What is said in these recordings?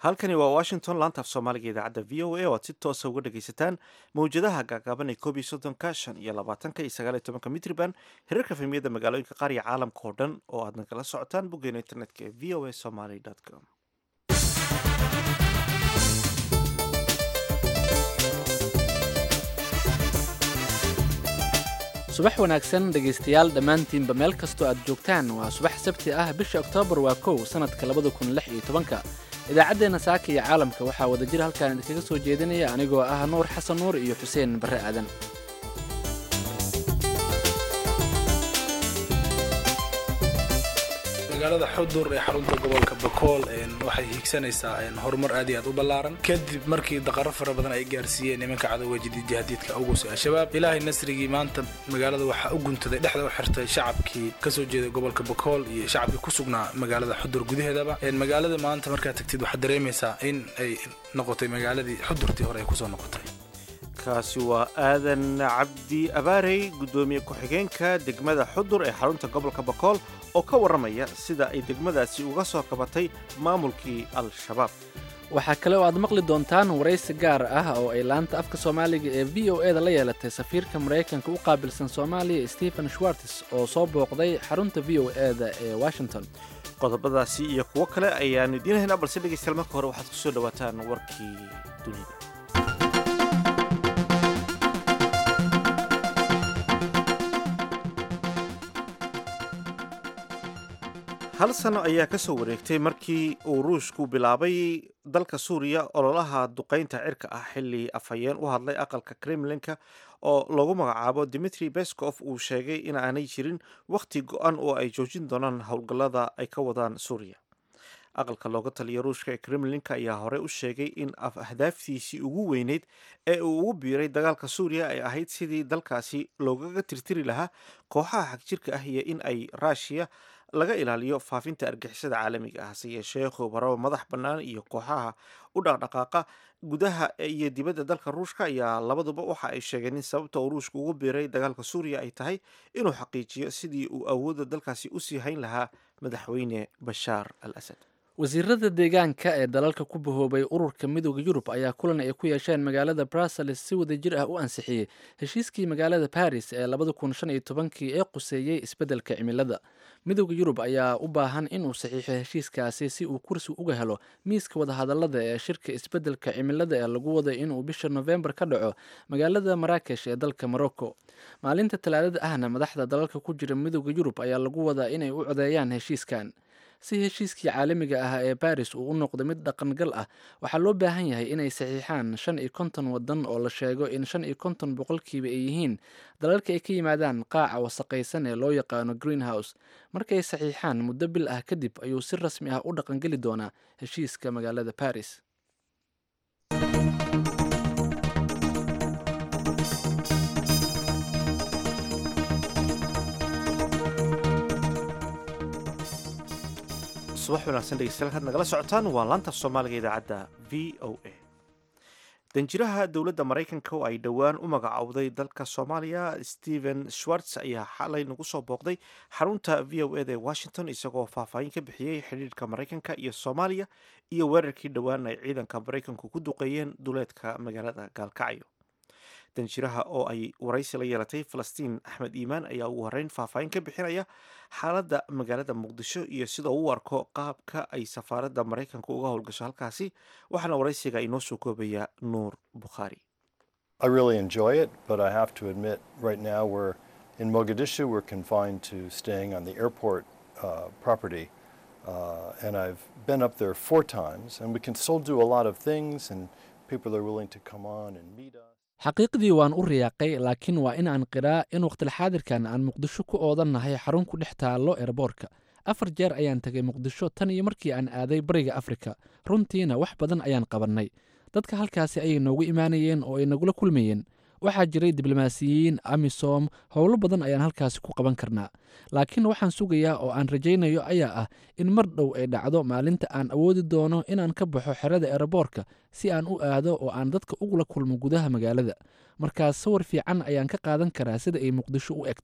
halkani waa washington laanta af soomaaliga idaacadda v o a oo aad si toosa uga dhagaysataan mawjadaha gaagaaban ee koob iyo soddonka shan iyo labaatanka iyo sagaal iyo tobanka mitriban hirarka fahmiyadda magaalooyinka qaar iyo caalamka oo dhan oo aad nagala socotaan boggeena internetka ee v o a somaly com subax wanaagsan dhegaystayaal dhammaantiinba meel kastoo aad joogtaan waa subax sabti ah bisha oktoobar waa kow sannadka labada kun lix iyo tobanka idaacaddeenna saaka iyo caalamka waxaa wadajir halkaan idinkaga soo jeedinaya anigoo ah nuur xasan nuur iyo xuseen barre aadan magaalada xudur ee xarunta gobolka bakool waxay hiigsanaysaa horumar aad iyo aad u ballaaran kadib markii daqaro fara badan ay gaarsiiyeen nimanka cadowga jadiidjahadiidka awguse al-shabaab ilaahay nasrigii maanta magaalada waxaa u guntaday dhexda u xirtay shacabkii kasoo jeeday gobolka bakool iyo shacabkii ku sugnaa magaalada xudur gudaheedaba magaalada maanta markaad tagtid waxaad dareemaysaa in ay noqotay magaaladii xudurtii hore ay kusoo noqotay kaasi waa aadan cabdi abaarey guddoomiye ku-xigeenka degmada xudur ee xarunta gobolka bakool oo ka warramaya sida ay degmadaasi uga soo kabatay maamulkii al-shabaab waxaa kale oo aad maqli doontaan waraysi gaar ah oo ay laanta afka soomaaliga ee v o e da la yeelatay safiirka maraykanka u qaabilsan soomaaliya stephen schwartes oo soo booqday xarunta v o e da ee washington qodobadaasi iyo kuwo kale ayaanu idiin haynaa balse dhegaystayaal marka hore waxaad ku soo dhowaataan warkii dunida hal sano ayaa ka soo wareegtay markii uu ruushku bilaabay dalka suuriya ololaha duqaynta cirka ah xilli afhayeen u hadlay aqalka kremlinka oo lagu magacaabo dimitri beskov uu sheegay in aanay jirin wakhti go-an oo ay joojin doonaan howlgallada ay ka wadaan suuriya aqalka looga taliya ruushka ee kremlinka ayaa hore u sheegay in ahdaaftiisii ugu weyneyd ee uu ugu biiray dagaalka suuriya ay ahayd sidii dalkaasi loogaga tirtiri lahaa kooxaha xagjirka ah iyo in ay raashiya laga ilaaliyo faafinta argixisada caalamiga ah hase yeeshee khubaro madax bannaan iyo kooxaha u dhaqdhaqaaqa gudaha iyo dibadda dalka ruushka ayaa labaduba waxa ay sheegeen in sababta uu ruushka ugu biiray dagaalka suuriya ay tahay inuu xaqiijiyo sidii uu awoodda dalkaasi usii hayn lahaa madaxweyne bashaar al asad wasiirada deegaanka ee dalalka ku bahoobay ururka midooda yurub ayaa kulan ay ku yeesheen magaalada brussels si wadajir ah u ansixiyey heshiiskii magaalada baris ee labada kun shan iyo tobankii ee quseeyey isbeddelka cimilada midooda yurub ayaa u baahan inuu saxiixo heshiiskaasi si uu kursi uga helo miiska wadahadalada ee shirka isbeddelka cimilada ee lagu waday inuu bisha nofembar ka dhaco magaalada maraakesh ee dalka morocco maalinta talaadada ahna madaxda dalalka ku jira midooda yurub ayaa lagu wadaa inay u codeeyaan heshiiskan si heshiiskii caalamiga ah ee baris uu u noqdo mid dhaqangal ah waxaa loo baahan yahay inay saxiixaan shan iyo konton wadan oo la sheego in shan iyo konton boqolkiiba ay yihiin dalalka ay ka yimaadaan qaaca wasaqaysan ee loo yaqaano greenhouse markay saxiixaan muddo bil ah kadib ayuu si rasmi ah u dhaqangeli doonaa heshiiska magaalada baris subax wanaagsan dhegeystayaal kaad nagala socotaan waa laanta af soomaaliga idaacadda v o a danjiraha dowladda maraykanka oo ay dhowaan u magacowday dalka soomaaliya stephen schwartz ayaa xalay nagu soo booqday xarunta v o eda ee washington isagoo faahfaahin ka bixiyey xidhiirka maraykanka iyo soomaaliya iyo weerarkii dhowaan ay ciidanka maraykanku ku duqeeyeen duleedka magaalada gaalkacyo danjiraha oo ay waraysi la yeelatay falastiin axmed iimaan ayaa ugu horeyn faahfaahin ka bixinaya xaaladda magaalada muqdisho iyo sida uu u arko qaabka ay safaaradda maraykanka uga howlgasho halkaasi waxaana waraysiga inoo soo koobaya nuur bukhaari I really enjoy it, but I have to admit, right now we're in Mogadishu. We're confined to staying on the airport uh, property, uh, and I've been up there four times, and we can still do a lot of things, and people are willing to come on and meet us. xaqiiqdii waan u riyaaqay laakiin waa in aan qiraa in wakhtilxaadirkan aan muqdisho ku oodannahay xarun ku dhex taallo erboorka afar jeer ayaan tegay muqdisho tan iyo markii aan aaday bariga afrika runtiina wax badan ayaan qabannay dadka halkaasi ayay noogu imaanayeen oo ay nagula kulmayeen waxaa jiray diblomaasiyiin amisom howlo badan ayaan halkaasi ku qaban karnaa laakiin waxaan sugayaa oo aan rajaynayo ayaa ah in mar dhow ay dhacdo maalinta aan awoodi doono inaan ka baxo xerada eroboorka si aan u aado oo aan dadka ugula kulmo gudaha magaalada markaas sawir fiican ayaan ka qaadan karaa sida ay muqdisho u eg tahay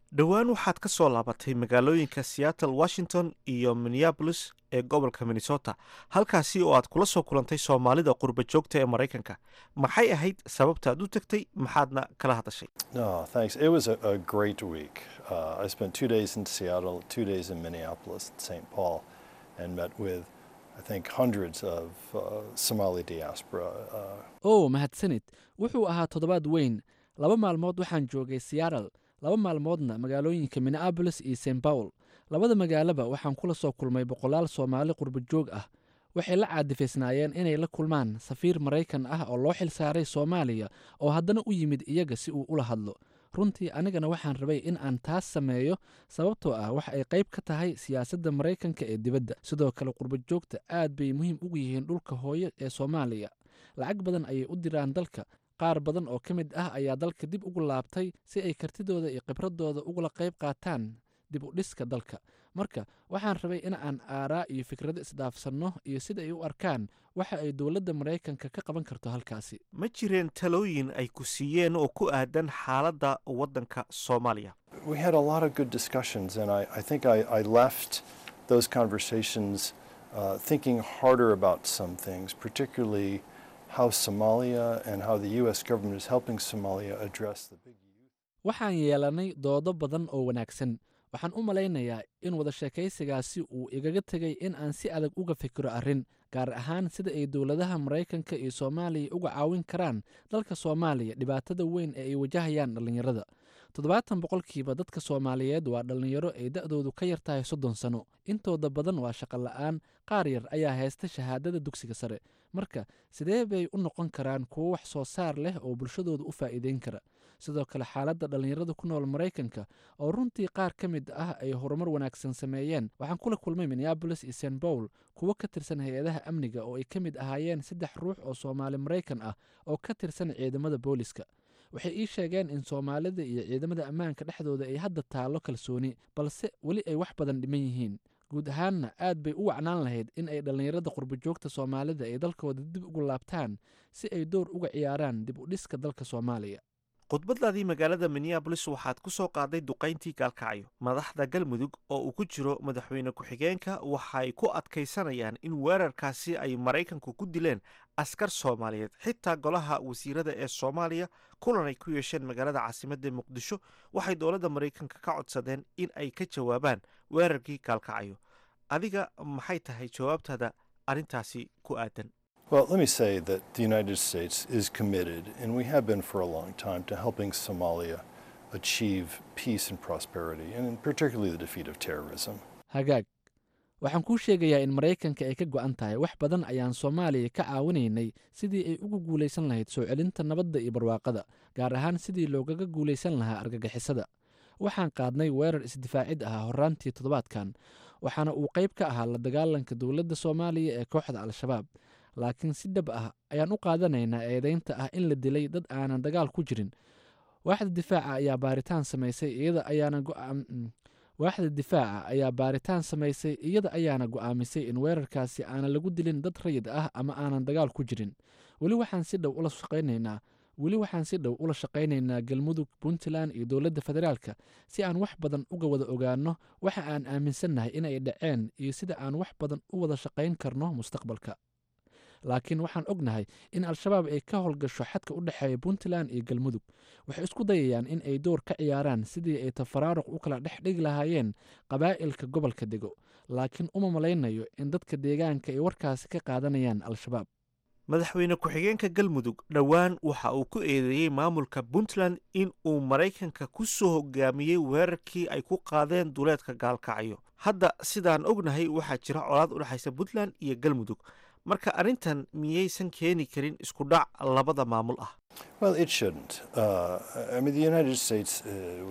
dhowaan waxaad ka soo laabatay magaalooyinka seattle washington iyo minneabolis ee gobolka minnesota halkaasi oo aad kula soo kulantay soomaalida qurba joogta ee maraykanka maxay ahayd sababtaad u tagtay maxaadna kala hadashay No, thanks. It was a, a great week. Uh, I spent two days in Seattle, two days in Minneapolis, St. Paul, and met with, I think, hundreds of uh, Somali diaspora. Uh, ow mahadsanid wuxuu ahaa toddobaad weyn laba maalmood waxaan joogay seattle laba maalmoodna magaalooyinka minneabolis iyo st paul labada magaalaba waxaan kula soo kulmay boqolaal soomaali qurba joog ah waxay la caadifaysnaayeen inay la kulmaan safiir maraykan ah oo loo xil saaray soomaaliya oo haddana u yimid iyaga si uu ula hadlo runtii anigana waxaan rabay in aan taas sameeyo sababtoo ah waxa ay qayb ka tahay siyaasadda maraykanka ee dibadda sidoo kale qurba joogta aad bay muhiim ugu yihiin dhulka hooyo ee soomaaliya lacag badan ayay u diraan dalka qaar badan oo ka mid ah ayaa dalka dib ugu laabtay si ay kartidooda iyo khibradooda ugula qayb qaataan dib u dhiska dalka marka waxaan rabay in aan aaraa iyo fikrado isdhaafsanno iyo sida ay u arkaan waxa ay dowladda maraykanka ka qaban karto halkaasi ma jireen talooyin ay ku siiyeen oo ku aadan xaaladda waddanka soomaaliya we had a lot of good discussions, and I, I think I, I left those conversations uh, thinking harder about some things, particularly how Somalia and how the U.S. government is helping Somalia address the big youth. waxaan yeelanay doodo badan oo wanaagsan waxaan u malaynayaa in wada sheekaysigaasi uu igaga tegay in aan si adag uga fikiro arrin gaar ahaan sida ay dowladaha maraykanka iyo soomaaliya uga caawin karaan dalka soomaaliya dhibaatada weyn ee ay wajahayaan dhallinyarada toddobaatan boqolkiiba dadka soomaaliyeed waa dhallinyaro ay da'doodu ka yar tahay soddon sano intooda badan waa shaqo la'aan qaar yar ayaa haysta shahaadada dugsiga sare marka sidee bay u noqon karaan kuwo wax soo saar leh oo bulshadooda u faa'iideyn kara sidoo kale xaaladda dhallinyarada ku nool maraykanka oo runtii qaar ka mid ah ay horumar wanaagsan sameeyeen waxaan kula kulmay minneabolis iyo st paul kuwo ka tirsan hay-adaha amniga oo ay ka mid ahaayeen saddex ruux oo soomaali maraykan ah oo ka tirsan ciidamada booliska waxay ii sheegeen in soomaalida iyo ciidamada ammaanka dhexdooda ay hadda taallo kalsooni balse weli ay wax badan dhiman yihiin guud ahaanna aad bay u wacnaan lahayd in ay dhallinyarada qurbajoogta soomaalida ay dalkooda dib ugu laabtaan si ay door uga ciyaaraan dib u dhiska dalka soomaaliya khudbadaadii magaalada minneabolis waxaad ku soo qaaday duqayntii gaalkacyo madaxda galmudug oo uu ku jiro madaxweyne ku-xigeenka waxay ku adkaysanayaan in weerarkaasi ay maraykanku ku dileen askar soomaaliyeed xitaa golaha wasiirada ee soomaaliya kulan ay ku yeesheen magaalada caasimadda muqdisho waxay dowladda maraykanka ka codsadeen in ay ka jawaabaan weerarkii gaalkacyo adiga maxay tahay jawaabtaada arrintaasi ku aadan Well, let me say that the United States is committed, and we have been for a long time, to helping Somalia achieve peace and prosperity, and particularly the defeat of terrorism. hagaag waxaan kuu sheegayaa in maraykanka ay ka go'an tahay wax badan ayaan soomaaliya ka caawinaynay sidii ay ugu guulaysan lahayd soo celinta nabadda iyo barwaaqada gaar ahaan sidii loogaga guulaysan lahaa argagixisada waxaan qaadnay weerar isdifaacid ah horraantii toddobaadkan waxaana uu qayb ka ahaa la dagaalanka dowladda soomaaliya ee kooxda al-shabaab laakiin si dhab ah ayaan u qaadanaynaa eedaynta ah in la dilay dad aanan dagaal ku jirin waaxda difaaca ayaa baaritaan samaysay iyada ayaana go'aam waaxda difaaca ayaa baaritaan samaysay iyada ayaana go'aamisay in weerarkaasi aanan lagu dilin dad rayid ah ama aanan dagaal ku jirin weli waxaan si dhow ula shaqaynaynaa weli waxaan si dhow ula shaqaynaynaa galmudug puntland iyo dowladda federaalka si aan wax badan uga wada ogaanno waxa aan aaminsannahay inay dhaceen iyo sida aan wax badan u wada shaqayn karno mustaqbalka laakiin waxaan ognahay in al-shabaab ay ka howlgasho xadka u dhexeeya puntland iyo galmudug waxay isku dayayaan in ay door ka ciyaaraan sidii ay tafaraaruq u kala dhex dhigi lahaayeen qabaa'ilka gobolka dego laakiin uma malaynayo in dadka deegaanka ay warkaasi ka qaadanayaan al-shabaab madaxweyne ku-xigeenka galmudug dhowaan waxa uu ku eedeeyey maamulka puntland in uu maraykanka ku soo hogaamiyey weerarkii ay ku qaadeen duleedka gaalkacyo hadda sidaan ognahay waxaa jira colaad u dhexaysa puntland iyo galmudug marka arrintan miyaysan keeni karin isku dhac labada maamul ah Well, it shouldn't. Uh, I mean, the United States, uh,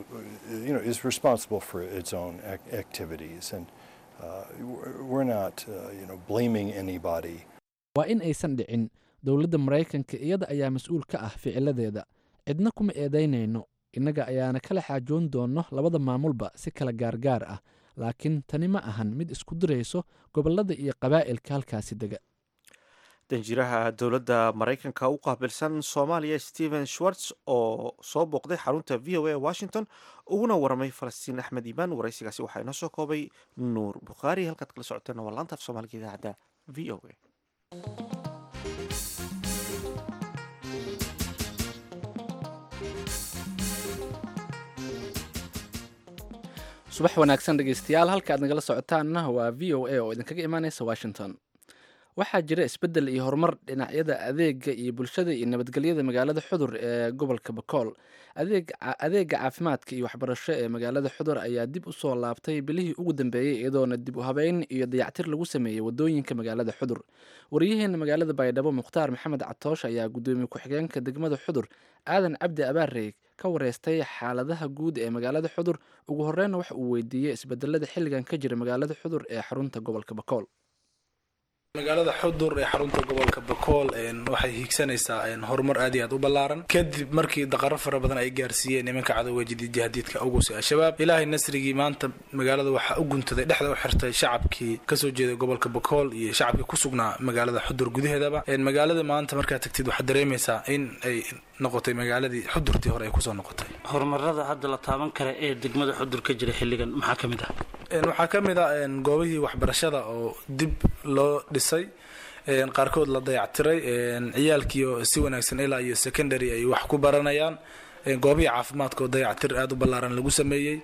you know, is responsible for its own ac- activities, and uh, we're- we're not, uh, you know, blaming anybody. waa in aysan dhicin dowladda maraykanka iyada ayaa mas-uul ka ah ficiladeeda cidna kuma eedaynayno innaga ayaana kala xaajoon doonno labada maamulba si kala gaargaar ah laakiin tani ma ahan mid isku dirayso gobollada iyo qabaa'ilka halkaasi dega danjiraha dowladda maraykanka u qaabilsan soomaaliya stephen schwartz oo soo booqday xarunta v o a washington uguna waramay falastiin axmed iimaan waraysigaasi waxaa inoo soo koobay nuur bukhaari halkaad kala socoteen waa laanta af soomaaliga idaacadda v o a subax wanaagsan dhegeystayaal halka aad nagala socotaanna waa v o a oo idinkaga imaaneysa washington waxaa jira isbeddel iyo horumar dhinacyada adeega iyo bulshada iyo nabadgelyada magaalada xudur ee gobolka bakool adeega caafimaadka iyo waxbarasho ee magaalada xudur ayaa dib u soo laabtay bilihii ugu dambeeyey iyadoona dib u habeyn iyo dayactir lagu sameeyey wadooyinka magaalada xudur wariyaheena magaalada baydhabo mukhtaar maxamed catoosh ayaa gudoomiye ku-xigeenka degmada xudur aadan cabdi abaarey ka wareystay xaaladaha guud ee magaalada xudur ugu horreynna waxa uu weydiiyey isbedelada xilligan ka jira magaalada xudur ee xarunta gobolka bakool magaalada xudur ee xarunta gobolka bakool waxay hiigsanaysaa horumar aad iyo aad u ballaaran kadib markii daqaro fara badan ay gaarsiiyeen nimanka cadowga jihadiidka ugus ee al-shabaab ilaahay nasrigii maanta magaalada waxaa u guntaday dhexda u xirtay shacabkii kasoo jeeday gobolka bakool iyo shacabkii ku sugnaa magaalada xudur gudaheedaba magaalada maanta markaad tagtid waxaad dareemaysaa in ay noqotay magaaladii xudurtii hore ay kusoo noqotay horumarada hadda la taaban kara ee degmada xudur ka jira xilligan maxaa ka mid ah waxaa ka mid ah goobihii waxbarashada oo dib loo dhisay qaarkood la dayactiray ciyaalkiio si wanaagsan ilaa iyo secondary ay wax ku baranayaan goobihii caafimaadka oo dayactir aada u ballaaran lagu sameeyey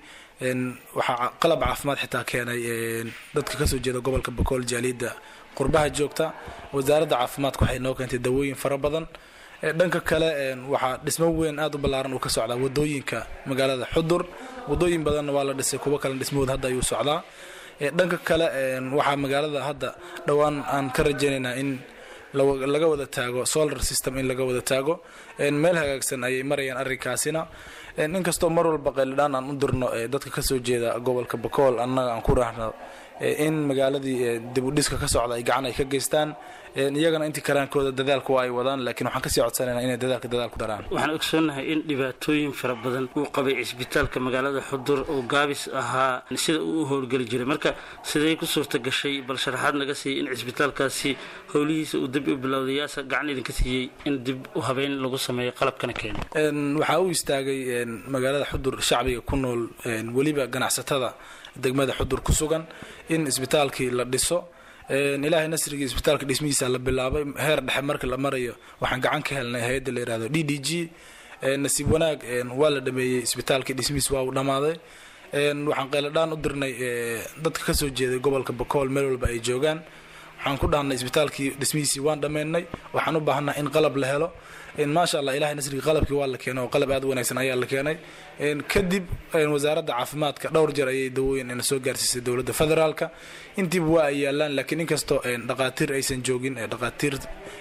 waxaa qalab caafimaad xitaa keenay dadka kasoo jeeda gobolka bakool jaaliyadda qurbaha joogta wasaaradda caafimaadka waxay noo keentay dawooyin fara badan dhanka kale waxaa dhismo weyn aada u ballaaran uu ka socdaa wadooyinka magaalada xudur wadooyin badanna waa la dhisay kuwo kalena dhismahood hadda ayuu socdaa dhanka kale waxaa magaalada hadda dhowaan aan ka rajaynaynaa in laga wada taago solar system in laga wada taago meel hagaagsan ayay marayaan arrinkaasina inkastoo mar walba qaylidhaan aan u dirno dadka kasoo jeeda gobolka bakool annaga aan ku raahno in magaaladii dib u dhiska ka socda ay gacan ay ka geystaan iyagana intii karaankooda dadaalka waa ay wadaan laakiin waxaan kasii codsanayna inay dadaalka dadaal ku daraan waxaan ogsoonnahay in dhibaatooyin fara badan uu qabay cisbitaalka magaalada xudur oo gaabis ahaa sida uu u howlgeli jiray marka sidee ku suurta gashay bal sharaxaad naga siiyey in cisbitaalkaasi howlihiisa uu dib u bilowday yaasa gacan idinka siiyey in dib u habeyn lagu sameeyo qalabkana keeno waxaa u istaagay magaalada xudur shacbiga ku nool weliba ganacsatada degmada xudur ku sugan in isbitaalkii la dhiso ilaahay nasrigii isbitaalka dhismihiisa la bilaabay heer dhexe marka la marayo waxaan gacan ka helnay hay-adda la yihahdo d d g nasiib wanaag waa la dhameeyey isbitaalkii dhismihiis waa uu dhammaaday waxaan qayladhaan u dirnay dadka kasoo jeeday gobolka bakool meel walba ay joogaan waxaan ku dhahnay isbitaalkii dhismihiisii waan dhammeynay waxaan u baahanaa in qalab la helo maasha allah ilahay nasrigii qalabkii waa la keenay oo qalab aad u wanaagsan ayaa la keenay kadib wasaaradda caafimaadka dhowr jeer ayay dawooyin ina soo gaarsiisay dowladda federaalka intiiba waa ay yaalaan laakiin inkastoo dhaqaatiir aysan joogin dhaqaatiir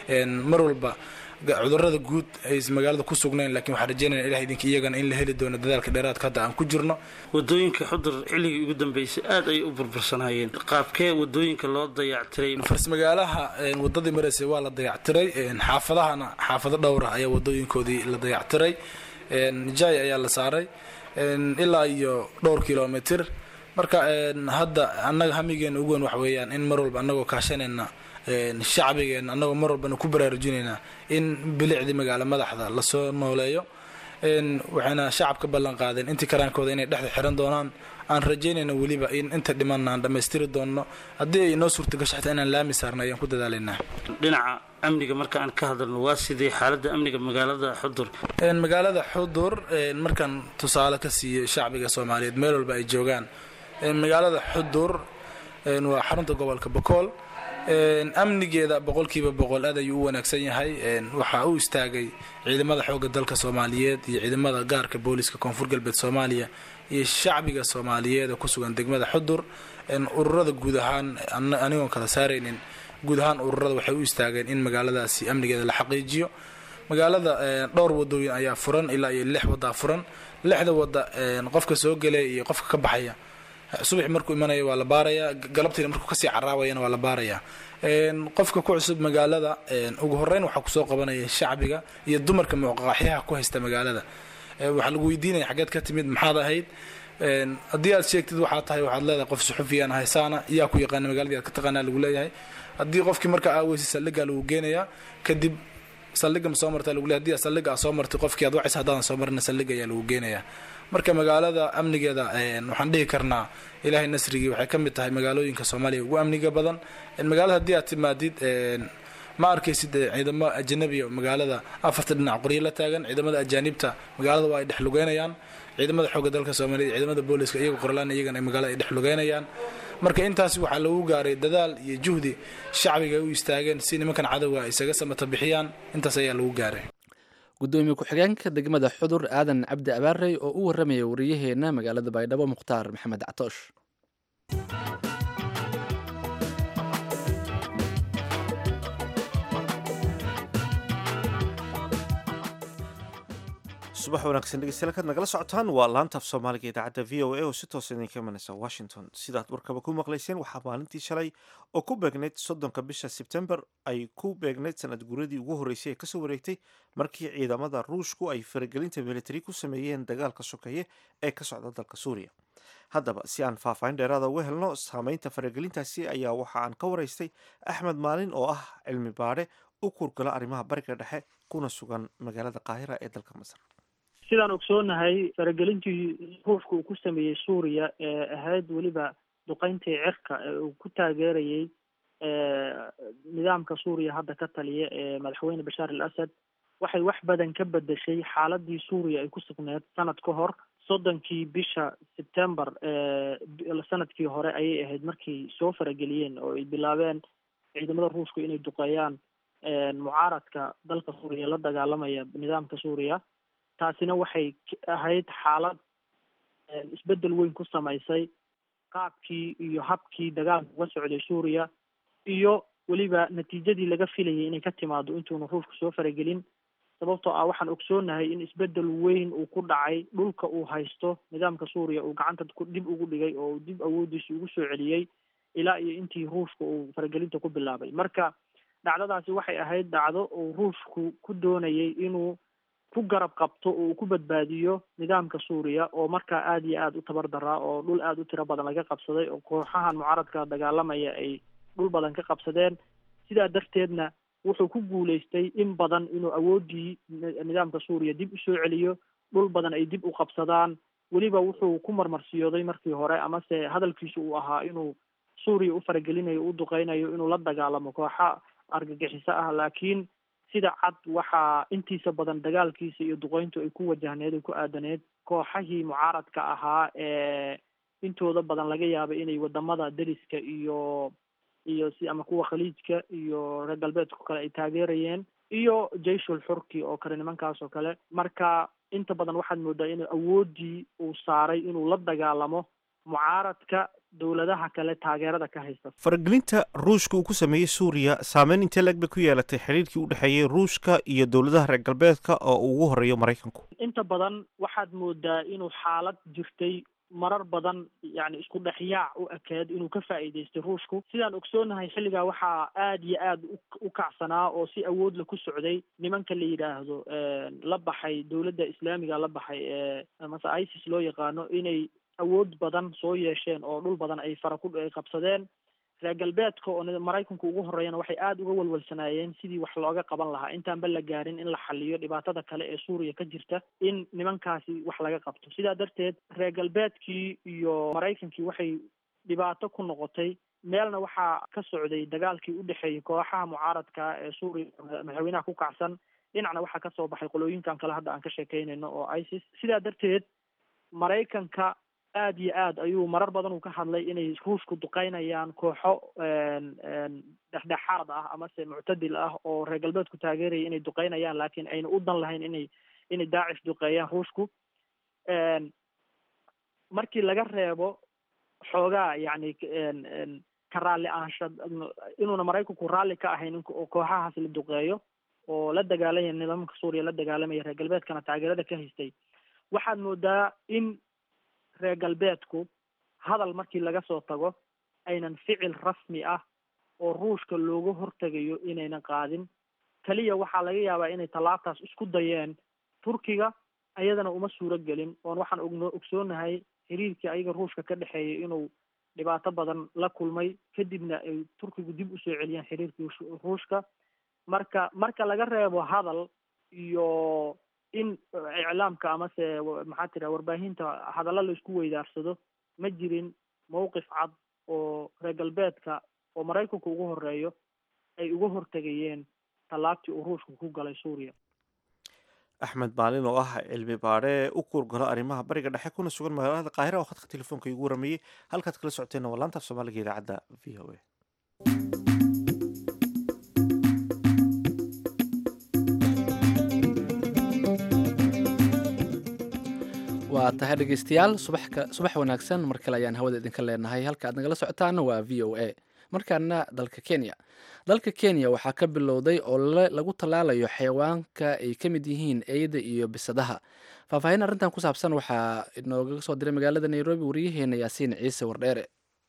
mar walba cudurada guud ay magaalada ku sugnayn lakiin waxaan rajeynaya ilah idinka iyagana in la heli doono dadaalka dheeraadka hadda aan ku jirno wadooyinka xudur xilligii ugu dambeysay aad ayay u burbursanaayeen qaabkee wadooyinka loo dayactiray farsmagaalaha wadadii maraysay waa la dayactiray xaafadahana xaafado dhowra ayaa wadooyinkoodii la dayactiray jay ayaa la saaray ilaa iyo dhowr kilomitr marka hadda annaga hamigeena ugu weyn wax weeyaan in mar walba annagoo kaashanayna shacbigeena annagoo mar walbana ku baraarujinayna in bilicdii magaalo madaxda lasoo nooleeyo waxayna shacabka ballan qaadeen intii karaankooda inay dhexda xiran doonaan aan rajaynayna weliba in inta dhimanna aan dhammaystiri doonno haddii ay noo suurtagasho xitaa inaan laami saarna ayaan ku dadaalaynaa dhinaca amniga marka aan ka hadalno waa sidii xaaladda amniga magaalada xudur magaalada xudur markaan tusaale ka siiyo shacbiga soomaaliyeed meel walba ay joogaan magaalada xudur waa xarunta gobolka bakool amnigeeda boqolkiiba boqol aad ayuu u wanaagsan yahay waxaa u istaagay ciidamada xoogga dalka soomaaliyeed iyo ciidamada gaarka booliska koonfur galbeed soomaaliya iyo shacbiga soomaaliyeed ee kusugan degmada xudur ururada guud ahaan anigoon kala saaraynin guud ahaan ururada waxay u istaageen in magaaladaasi amnigeeda la xaqiijiyo magaalada dhowr wadooyin ayaa furan ilaa iyo lix wadaa furan lixda wada qofka soo gelaya iyo qofka ka baxaya subax markuu imanaya waa la baarayaa galabtiina markuu kasii caraabayana waa la baarayaa qofka ku cusub magaalada ugu horeyn waxaa kusoo qabanaya shacbiga iyo dumarka muqaqaxyaha ku haysta magaalada waxaa lagu weydiinaya xageed ka timid maxaad ahayd haddii aad sheegtid waxaa tahay waxaad leedahay qof suxufiyaan haysaana yaa ku yaqaana magaaladii aad ka taqaanaa lagu leeyahay haddii qofkii markaa aaweysa saldhigaa lagu geenayaa kadib saldhiga ma soo martaa lagu leeyahay haddii saldhiga aad soo martay qofkii aad wacaysa haddaadan soo marina saldhiga ayaa lagu geenayaa marka magaalada amnigeeda waxaan dhihi karnaa ilaahay nasrigii waxay ka mid tahay magaalooyinka soomaaliya ugu amniga badan magaalada haddii aad timaadid ma arkaysid ciidamo ajanabiya magaalada afarta dhinac qoryo la taagan ciidamada ajaanibta magaalada waa ay dhex lugeynayaan ciidamada xoogga dalka soomaaliya ciidamada booliska iyaga qorlaan iyagana magaalada ay dhex lugeynayaan marka intaasi waxaa lagu gaaray dadaal iyo juhdi shacbiga ay u istaageen si nimankan cadowga isaga samata bixiyaan intaas ayaa lagu gaaray gudoomiye ku-xigeenka degmada xudur aadan cabdi abaarey oo u warramaya wariyaheenna magaalada baydhabo mukhtaar maxamed catoosh subax wanaagsan dhegeystayaal kaad nagala socotaan waa laanta af soomaaliga idaacadda v o a oo si toosa idinka imanaysa washington sidaad warkaba ku maqlayseen waxaa maalintii shalay oo ku beegnayd soddonka bisha sebtembar ay ku beegnayd sanad guuradii ugu horreysay ee kasoo wareegtay markii ciidamada ruushku ay faragelinta militari ku sameeyeen dagaalka sokeeye ee ka socda dalka suuriya haddaba si aan faahfaahin dheeraada uga helno saameynta faragelintaasi ayaa waxa aan ka waraystay axmed maalin oo ah cilmi baadhe u kurgala arrimaha bariga dhexe kuna sugan magaalada qaahira ee dalka masar sidaan ogsoonahay faragelintii ruushka uu ku sameeyey suuriya ee ahayd weliba duqeyntii cirka ee uu ku taageerayey nidaamka suuriya hadda ka taliya ee madaxweyne bashaar al asad waxay wax badan ka bedeshay xaaladii suuriya ay ku sugneed sanad ka hor soddonkii bisha sebtember sanadkii hore ayay ahayd markay soo farageliyeen oo ay bilaabeen ciidamada ruushka inay duqeeyaan mucaaradka dalka suuriya la dagaalamaya nidaamka suuriya taasina waxay ahayd xaalad isbeddel weyn ku samaysay qaabkii iyo habkii dagaalka uga socday suuriya iyo weliba natiijadii laga filayay inay ka timaado intuuna ruushku soo faragelin sababtoo ah waxaan ogsoonahay in isbeddel weyn uu ku dhacay dhulka uu haysto nidaamka suuriya uu gacanta dib ugu dhigay oo dib awoodiisi ugu soo celiyey ilaa iyo intii ruushka uu faragelinta ku bilaabay marka dhacdadaasi waxay ahayd dhacdo uu ruushku ku doonayay inuu ku garab qabto oo uu ku badbaadiyo nidaamka suuriya oo markaa aada iyo aada u tabar daraa oo dhul aada u tiro badan laga qabsaday oo kooxahan mucaaradka dagaalamaya ay dhul badan ka qabsadeen sidaa darteedna wuxuu ku guulaystay in badan inuu awooddii nidaamka suuriya dib usoo celiyo dhul badan ay dib u qabsadaan weliba wuxuu ku marmarsiyooday markii hore amase hadalkiisu uu ahaa inuu suuriya u faragelinayo u duqeynayo inuu la dagaalamo kooxa argagixiso ah laakiin sida cad waxaa intiisa badan dagaalkiisa iyo duqeyntu ay ku wajahneed ay ku aadaneed kooxahii mucaaradka ahaa ee intooda badan laga yaabay inay wadamada deriska iyo iyo si ama kuwa khaliijka iyo reer galbeedka kale ay taageerayeen iyo jayshul xurki oo kale nimankaas oo kale marka inta badan waxaad moodaa in awooddii uu saaray inuu la dagaalamo mucaaradka dowladaha kale taageerada ka haysta faragelinta ruushka uu ku sameeyey suuriya saameyn intee leg bay ku yeelatay xiriirkii u dhexeeyey ruushka iyo dowladaha reer galbeedka oo uu ugu horeeyo maraykanku inta badan waxaad moodaa inuu xaalad jirtay marar badan yani isku dhexyaac u ekeed inuu ka faa'iidaystay ruushku sidaan ogsoonahay xilligaa waxaa aada iyo aada u kacsanaa oo si awoodla ku socday nimanka la yidhaahdo la baxay dowladda islaamiga la baxay ee mase isis loo yaqaano inay awood badan soo yeesheen oo dhul badan ay fara ku ay qabsadeen reer galbeedka oo maraykanku ugu horeeyana waxay aada uga walwalsanaayeen sidii wax looga qaban lahaa intaanba la gaarin in la xaliyo dhibaatada kale ee suuriya ka jirta in nimankaasi wax laga qabto sidaa darteed reer galbeedkii iyo maraykankii waxay dhibaato ku noqotay meelna waxaa ka socday dagaalkii u dhexeeyay kooxaha mucaaradka ee suuriya madaxweynaha ku kacsan dhinacna waxaa kasoo baxay qolooyinkan kale hadda aan ka sheekeynayno oo isis sidaa darteed maraykanka aada iyo aad ayuu marar badan uu ka hadlay inay ruushku duqeynayaan kooxo dhexdhexaad ah amase muctadil ah oo reer galbeedku taageeraya inay duqeynayaan laakiin ayna u dan lahayn inay inay daacish duqeeyaan ruushku markii laga reebo xoogaa yani ka raalli ahaansha inuuna maraykanku raalli ka ahayn in kooxahaas la duqeeyo oo la dagaalamaya nidaamka suuriya la dagaalamaya reer galbeedkana taageerada ka haystay waxaad moodaa in reer galbeedku hadal markii laga soo tago aynan ficil rasmi ah oo ruushka looga hortegayo inaynan qaadin keliya waxaa laga yaabaa inay tallaabtaas isku dayeen turkiga ayadana uma suuro gelin oon waxaan ogno ogsoonahay xiriirkii ayaga ruushka ka dhexeeyay inuu dhibaato badan la kulmay kadibna ay turkigu dib usoo celiyeen xiriirkii ruushka marka marka laga reebo hadal iyo in iclaamka amase maxaa tira warbaahinta hadallo la isku weydaarsado ma jirin mawqif cad oo reer galbeedka oo maraykanku ugu horeeyo ay uga hortegayeen tallaabtii uu ruushku ku galay suuriya axmed maalin oo ah cilmi baadhe u kuurgalo arrimaha bariga dhexe kuna sugan magaalada qaahira oo khadka telefoonka igu waramayey halkaad kala socoteenna waa laanta af soomaaliga idaacadda v o a waa tahay dhegeystayaal subaxka subax wanaagsan mar kale ayaan hawada idinka leenahay halka aad nagala socotaana waa v o a markaana dalka kenya dalka kenya waxaa ka bilowday olole lagu tallaalayo xayawaanka ay ka mid yihiin eyda iyo bisadaha faahfaahin arrintan ku saabsan waxaa inooga soo diray magaalada nairobi wariyaheena yaasiin ciise wardheere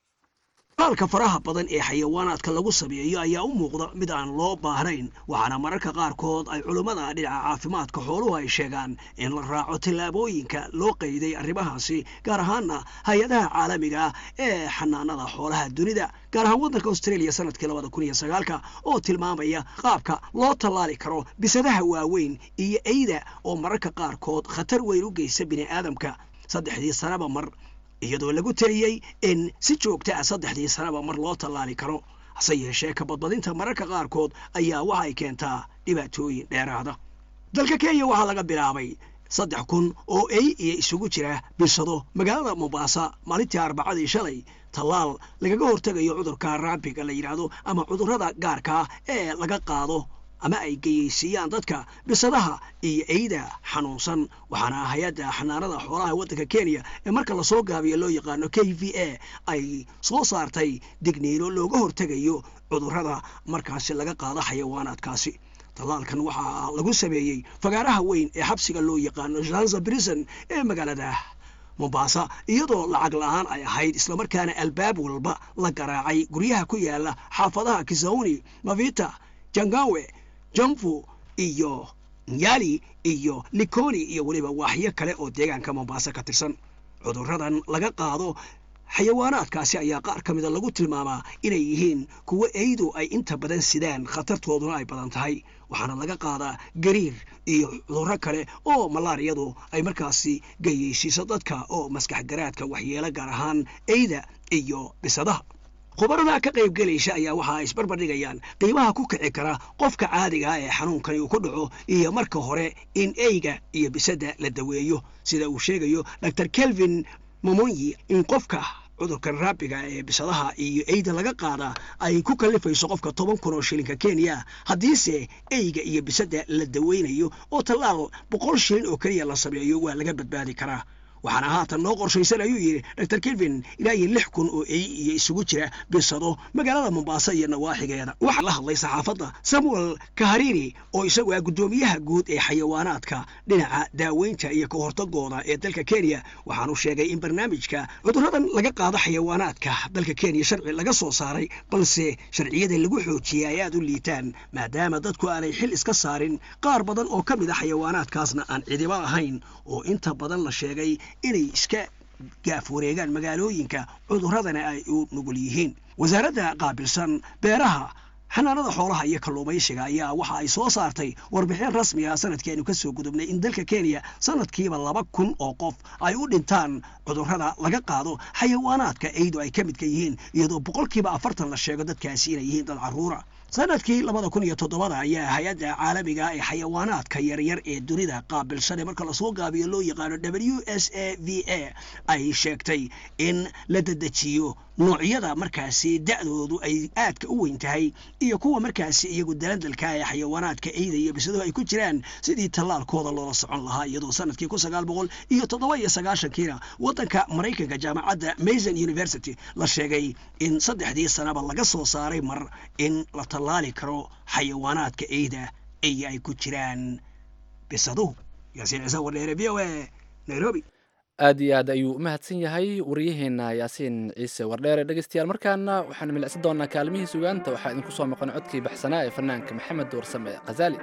talaalka faraha badan ee xayawaanaadka lagu sameeyo ayaa u muuqda mid aan loo baahnayn waxaana mararka qaarkood ay culummada dhinaca caafimaadka xooluhu ay sheegaan in la raaco tallaabooyinka loo qayday arrimahaasi gaar ahaana hay-adaha caalamiga ah ee xanaanada xoolaha dunida gaar ahaan waddanka australia sanadkii labada kun iyo sagaalka oo tilmaamaya qaabka loo tallaali karo bisadaha waaweyn iyo eyda oo mararka qaarkood khatar weyn u geysta bini'aadamka saddexdii sanaba mar iyadoo lagu teliyey in si joogta ah saddexdii sanaba mar loo tallaali karo hase yeeshee kabadbadinta mararka qaarkood ayaa waxay keentaa dhibaatooyin dheeraada dalka kenya waxaa laga bilaabay saddex kun oo ey iyo isugu jira bisado magaalada mombasa maalintii arbacadii shalay tallaal lagaga hortegayo cudurka raabiga la yidhaahdo ama cudurrada gaarkaa ee laga qaado ama ay geyeysiiyaan dadka bisadaha iyo eyda xanuunsan waxaana hay-adda xanaanada xoolaha waddanka kenya ee marka lasoo gaabiyo loo yaqaano k v a ay soo saartay digniino looga hortegayo cudurrada markaasi laga qaado xayawaanaadkaasi tallaalkan waxaa lagu sameeyey fagaaraha weyn ee xabsiga loo yaqaano shanza brison ee magaalada mombasa iyadoo lacag la-aan ay ahayd islamarkaana albaab walba la garaacay guryaha ku yaala xaafadaha kisauni mavita jangawe jamfu iyo nyali iyo likoni iyo weliba waaxyo kale oo deegaanka mombasa ka tirsan cudurradan laga qaado xayawaanaadkaasi ayaa qaar ka mida lagu tilmaamaa inay yihiin kuwo eydu ay inta badan sidaan khatartooduna ay badan tahay waxaana laga qaadaa gariir iyo cudurro kale oo malaariyadu ay markaasi gayeysiiso dadka oo maskax garaadka waxyeelo gaar ahaan eyda iyo bisadaha khubarada ka qayb gelaysa ayaa waxa ay isbarbardhigayaan qiimaha ku kici kara qofka caadiga ah ee xanuunkani uu ku dhaco iyo marka hore in eyga iyo bisadda la daweeyo sida uu sheegayo dor kelvin momonyi in qofka cudurkan raabiga ee bisadaha iyo eyda laga qaada ay ku kallifayso qofka toban kun oo shilinka kenya haddiise eyga iyo bisadda la daweynayo oo tallaal boqol shilin oo keliya la sameeyo waa laga badbaadi karaa waxaana haatan noo qorshaysan ayuu yidhi dor kelvin ilaa iyo lix kun oo ey iyo isugu jira bisado magaalada mombasa iyo nawaaxigeeda waxaa la hadlay saxaafadda samuel kaharini oo isagu ah guddoomiyaha guud ee xayawaanaadka dhinaca daaweynta iyo ka hortagooda ee dalka kenya waxaanu sheegay in barnaamijka cudurradan laga qaado xayawaanaadka dalka kenya sharci laga soo saaray balse sharciyada lagu xoojiyey ay aad u liitaan maadaama dadku aanay xil iska saarin qaar badan oo ka mid a xayawaanaadkaasna aan cidiba ahayn oo inta badan la sheegay inay iska gaaf wareegaan magaalooyinka cuduradana ay u nugul yihiin wasaaradda qaabilsan beeraha xanaanada xoolaha iyo kalluumaysiga ayaa waxa ay soo saartay warbixin rasmi ah sanadkeenu ka soo gudubnay in dalka kenya sanadkiiba laba kun oo qof ay u dhintaan cudurrada laga qaado xayawaanaadka eydu ay ka midka yihiin iyadoo boqolkiiba afartan la sheego dadkaasi inay yihiin dad carruura sanadkii labada kun iyo toddobada ayaa hay-adda caalamiga ee xayawaanaadka yaryar ee dunida qaabilsane marka lasoo gaabiyo loo yaqaano w s a v a ay sheegtay in la dedejiyo noocyada markaasi da'doodu ay aadka u weyn tahay iyo kuwa markaasi iyagu dalandalka ee xayawaanaadka eyda iyo bisaduhu ay ku jiraan sidii tallaalkooda loola socon lahaa iyadoo sanadkii kun sagaal boqol iyo toddoba iyo sagaashankiina waddanka maraykanka jaamacadda mason university la sheegay in saddexdii sanaba laga soo saaray mar in la tallaali karo xayawaanaadka eyda iyo ay ku jiraan bisaduhu yaasiin ciise wardheere v o a nairobi aad iyo aad ayuu u mahadsan yahay wariyaheena yaasiin ciise wardheere dhegeystayaal markaana waxaanu milicsan doonaa kaalmihii sugaanta waxaa idinku soo maqan codkii baxsanaa ee fanaanka maxamed warsame khazaali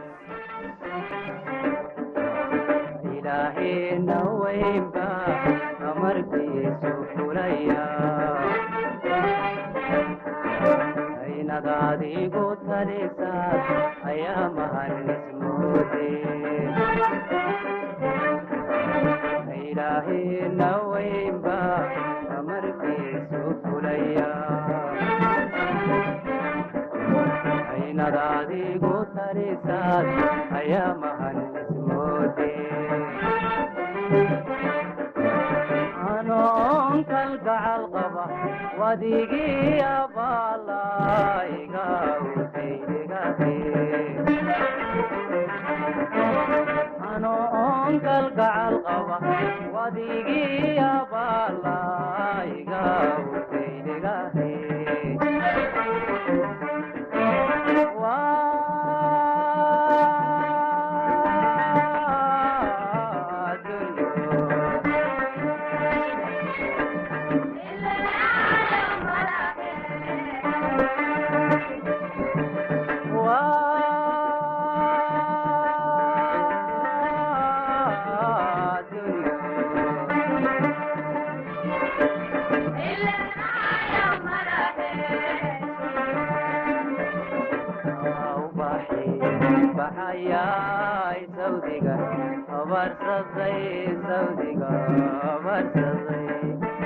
ilaahayna weynba amarkiisa nadaadigu talisaad ayaa mahanismoode ilaahina weynba amarkiisu fulaya aynadaadigu talisaad ayaa mahanismoode anoon kalgacal qaba wadigii abaalaiga utaydegahe anoon kalgacal qaba wadigii abaalaiga utaydegahe baxayay sawdiga abarsaday sawdiga abarsaday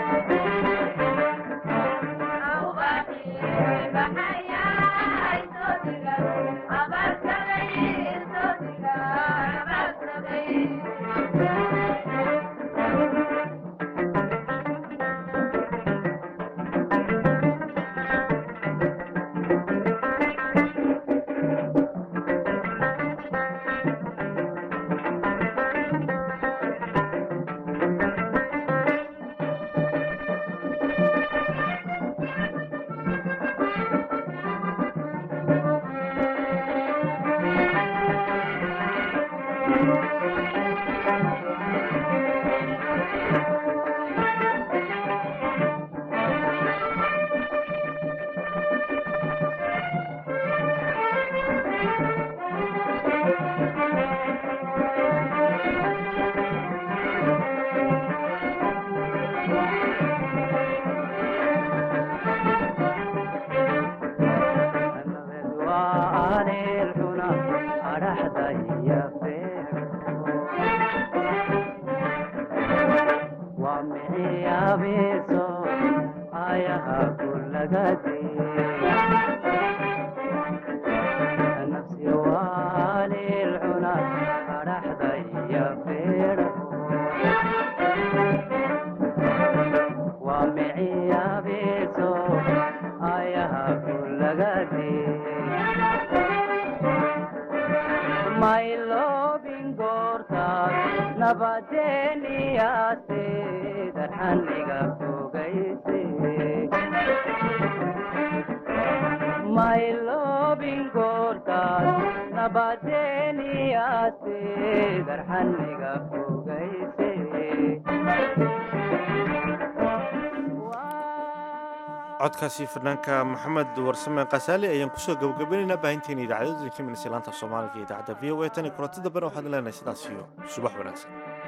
codkaasi fanaanka maxamed warsame kasaali ayaan kusoo gabagabaynaynaa baahinteena idaacadooda kiminis laanta soomaaliga iyo idaacadda v o a tan iyo kulanti dambena waxaan leenahay sidaas iyo subax wanaagsan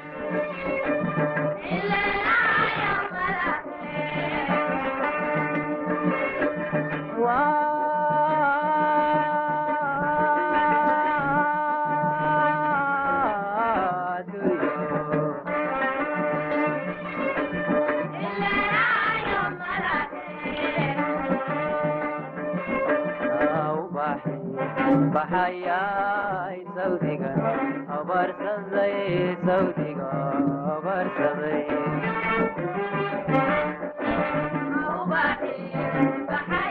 baxayay sawdiga abarsaday sawdiga abarsaday